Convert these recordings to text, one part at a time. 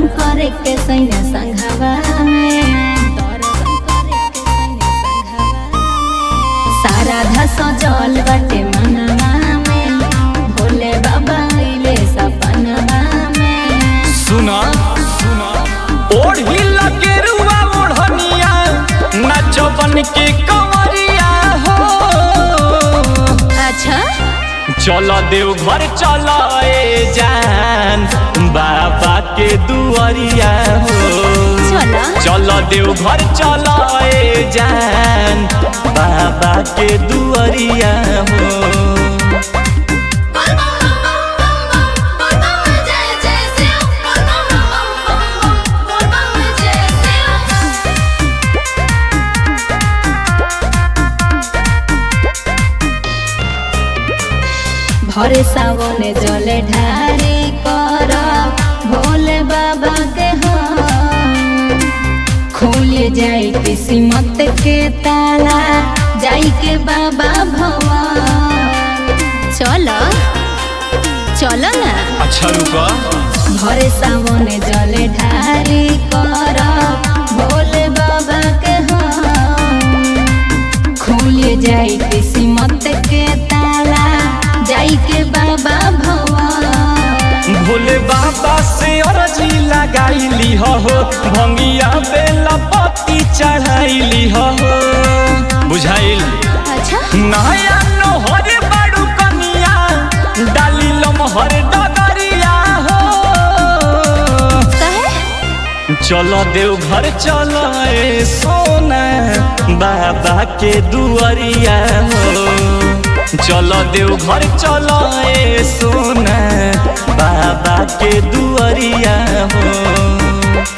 करे के सैया संघवा में दर्शन करे के सैया संघवा में सारा धस जल बटे मनवा में भोले बाबा अइले सपनवा में सुना सुना ओढ़ी लगे रुआ ओढ़निया नाचो बन के कंवरिया हो अच्छा चल देव घर चल ए जान बाबा के दुआरिया हो चला चल देव घर चल ए जान बाबा के दुआरिया हो भरे सावने जले ढारी कर भोले बाबा के हम खुल जाई किस्मत के ताला जाई के बाबा भवन चलो चलो ना अच्छा रुका भरे सावने जले ढारी कर भोले बाबा के हम खुल जाई किस्मत के ताला जाई के बाबा भवन भोले बाबा से अरजी लगाईली हो भंगिया बेला पत्ती चढ़ाईली हो बुझाइल अच्छा नया नोहर बाड़ू कनिया डाली लमहर डगरिया हो कहे चलो देव घर चलो ए सोना बाबा के दुआरिया हो चलो देव घर चलो ए सोना बाबा के दुआरिया हो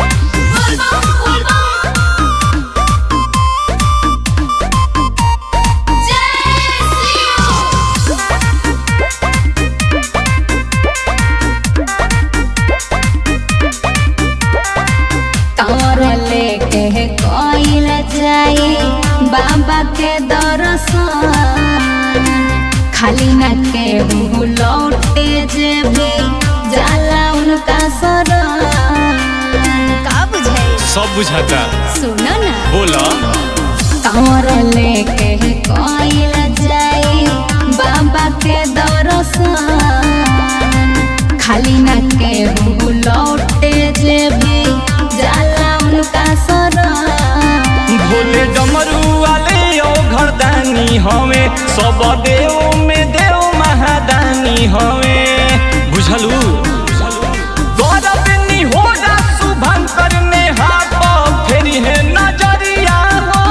तोर लेके कोइल जाई बाबा के दर्शन खाली न के हूँ लौटे जे भी जाला उनका शरण का बुझाई सब बुझाता सुनो ना बोला तोर लेके कोइल जाई बाबा के दर्शन खाली न के हूँ लौटे जे भी जाला उनका शरण भोले डमरू वाले ओ घरदानी हवे सब देव में देव महादानी हवे बुझलू गौरवनी हो जा शुभंकर ने हाथ फेरी है नजरिया हो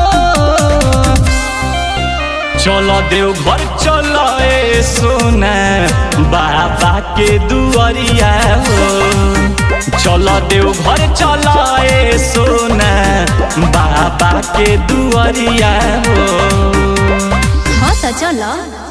चलो देव घर चलो ए सोना बाबा के दुआरिया हो चलो देव घर चलो ए सोना बाबा के दुआरिया हो हाँ तो चलो